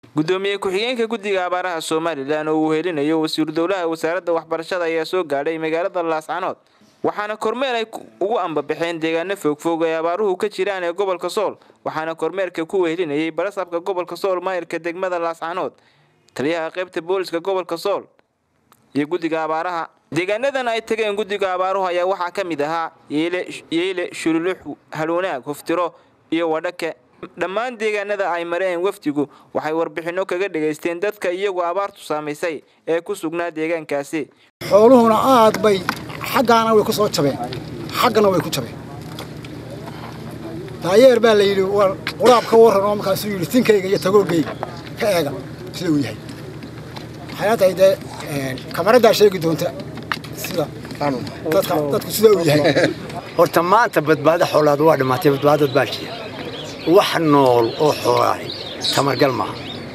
gudoomiye ku-xigeenka guddiga abaaraha somalilan oo uu helinayo wasiiru dowlaha wasaaradda waxbarashada ayaa soo gaadhay magaalada laascanood waxaana kormeer ay ugu ambabaxeen deegaano fogfog ee abaaruhu ka jiraan ee gobolka sool waxaana kormeerka ku wehelinayay barasabka gobolka sool maayirka degmada laascanood taliyaha qaybta booliska gobolka sool iyo guddiga abaaraha deegaanadan ay tageen guddiga abaaruhu ayaa waxaa ka mid ahaa yeyle shululux halwanaag hoftiro iyo wadhake dhammaan deegaanada ay mareen wafdigu waxay warbixinno kaga dhegaysteen dadka iyagu abaartu saamaysay ee ku sugnaa deegaankaasi xooluhuna aad bay xaggaana way ku soo jabeen xaggana way ku jabeen daayeer baa la yidhi war quraab ka warran oo markaasuu yidhi tinkayga iyo tagoogayga ka eega sida uu yahay waxayna tahay dee kamaraddaa sheegi doonta sida dadku sida uu yahay horta maanta badbaado xoolaad waa dhimaatay badbaadad baa jira wax nool oo xoolaahay tamargal maaha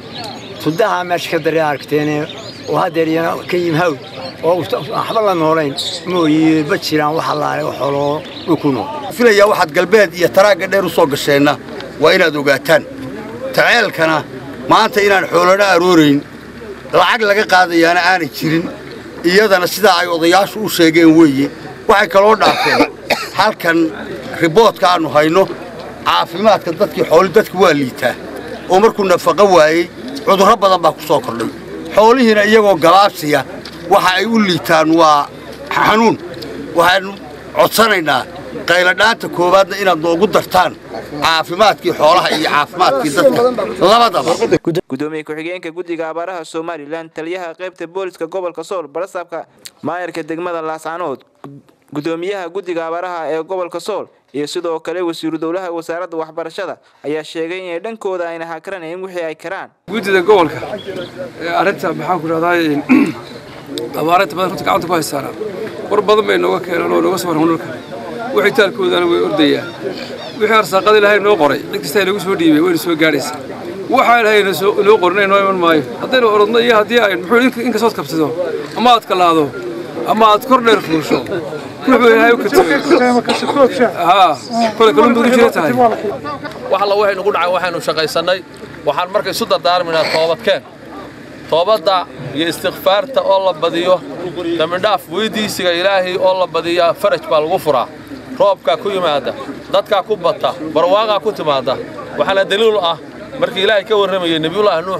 tudahaa meesha ka daree aragteene oo haddeer iyana ka yimhaw oo waxba la noolayn mooye ma jiraan wax allaale oo xooloo dhulku nool filayaa waxaad galbeed iyo taraagga dheer u soo gasheenna waa inaad ogaataan taceelkana maanta inaan xoolana aroorayn lacag laga qaadayaana aanay jirin iyadana sidaa ay odayaashu u sheegeen weeye waxay kaloo dhaafeen halkan riboodka aannu hayno caafimaadka dadkii xooli dadku waa liitaa oo markuu nafaqo waayey cudurro badan baa ku soo kordhay xoolihiina iyagoo galaabsiya waxa ay u liitaan waa xanuun waxaannu codsanaynaa qayladhaanta koowaadna inaad noogu dartaan caafimaadkii xoolaha iyo caafimaadkii dadka labadaba gudoomiye ku-xigeenka guddiga abaaraha somalilan taliyaha qaybta booliska gobolka sool barasaabka maayarka degmada laascanood gudoomiyaha guddiga abaaraha ee gobolka sool iyo sidoo kale wasiiru dowlaha wasaaradda waxbarashada ayaa sheegay inay dhankooda ayna hakaranayn wixii ay karaan guddida gobolka arrinta maxaan ku dhahdaa abaarinta badan runta gacanta ku haystaana war badan bay nooga keeneen oo nooga soo warran dhulka wixii taalkoodana way ordayaan wixii arsaaqada ilaahay noo qoray cid kasta ay nagu soo dhiibay wayna soo gaadhaysaa waxaa ilaahay noo qorin noo iman maayo haddaynu orodno iyo haddii ay muxuu inkastood kabsado ama aad kalaado ama aad kor dheer fuusho ruuxuu ilaahay u katagay haa kole kalun baad u jira tahay wax alla waxaynu ku dhacay waxaynu shaqaysannay waxaan marka isu dardaarmaynaa toobadkeen toobadda iyo istikfaarta oo la badiyo dambidhaaf weydiisiga ilaahay oo la badiya faraj baa lagu furaa roobkaa ku yimaada dadkaa ku bata barwaaqaa ku timaada waxaana daliil ah markii ilaahay ka warramayay nebiyullaahi nuux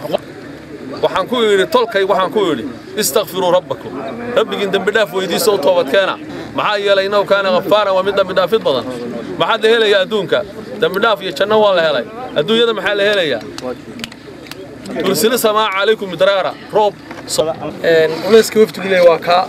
waxaan ku yidhi tolkay waxaan ku yidhi istakfiruu rabbakum rabbigiin dembidhaaf weydiisa u toobadkeena maxaa yeelay innahu kaana khafaaran waa mid dembidhaafid badan maxaad la helayaa adduunka dembidhaaf iyo janno waa la helay adduunyada maxaa la helayaa tursili samaa calaykum midraara roob culayska wafdigu leey waa kaa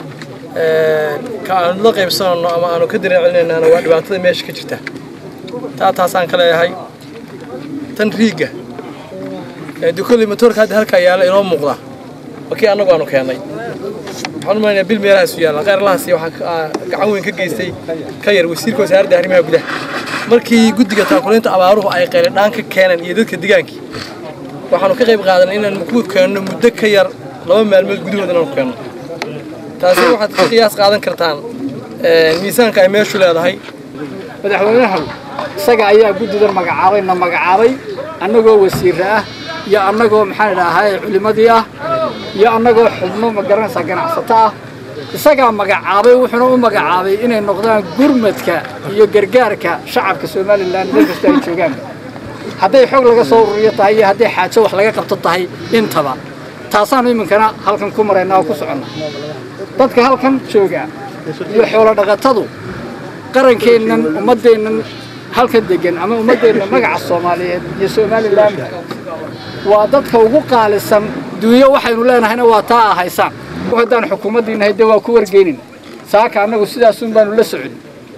ka aanu la qaybsanayno ama aanu ka dareencelinaynaana waa dhibaatada meesha ka jirta taa taasaan ka leeyahay tan riigga dukoley matoorka hadda halkaa yaalla inoo muuqda waa kii annagu aanu keennay waxaan umalaynaa bil meelahaasu yaalla khayr lahaasi waxaa gacan weyn ka geystay ka yar wasiirka wasaaradda arrimaha gudaha markii guddiga taakulaynta abaaruhu ay qayladhaan ka keeneen iyo dadka degaankii waxaanu ka qayb qaadanay inaan ku keenno muddo ka yar laba maalmood gudahood inaanu keenno taasi waxaad ka qiyaas qaadan kartaan miisaanka ay meeshu leedahay madaxweynaha isaga ayaa guddidan magacaabay na magacaabay annagoo wasiirra ah iyo annagoo maxaan idhaahay culimmadii ah iyo annagoo xubno magaranaysaa ganacsato ah isagaa magacaabay wuxuuna u magacaabay inay noqdaan gurmadka iyo gargaarka shacabka somalilan meel kasta ay joogaan hadday xog laga soo ururiyo tahay iyo hadday xaajo wax laga qabto tahay intaba taasaanu iminkana halkan ku maraynaa oo ku soconna dadka halkan jooga iyo xoolo dhaqatadu qarankeennan ummaddeennan halkan degan ama ummaddeenna magaca soomaaliyeed iyo somalilan waa dadka ugu qaalisan duunyo waxaynu leenahayna waa taa a haysaan haddaan xukuumaddiinahay dee waa ku wargeynin saaka annagu sidaasun baanu la socon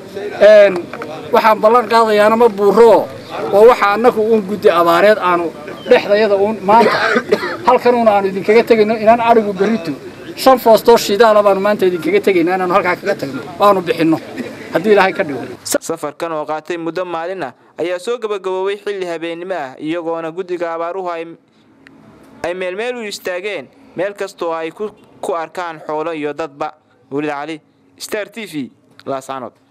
waxaan ballan qaadayaana ma buuroo oo waxa annagu uun guddi abaareed aanu dhexdayada uun maanta halkanuuna aanu idinkaga tegayno inaan adhigu berrito shan foostoo shidaala baanu maanta idinkaga tegayna inaanu halkaa kaga tagno waanu bixinno haddii ilaahay ka dhigo safarkan oo qaatay muddo maalin ah ayaa soo gabagaboobay xilli habeennimo ah iyagoona guddiga abaaruhu ay meelmeel u istaageen meel kastoo ay ku arkaan xoolo iyo dadba wulid cali star t v laascanood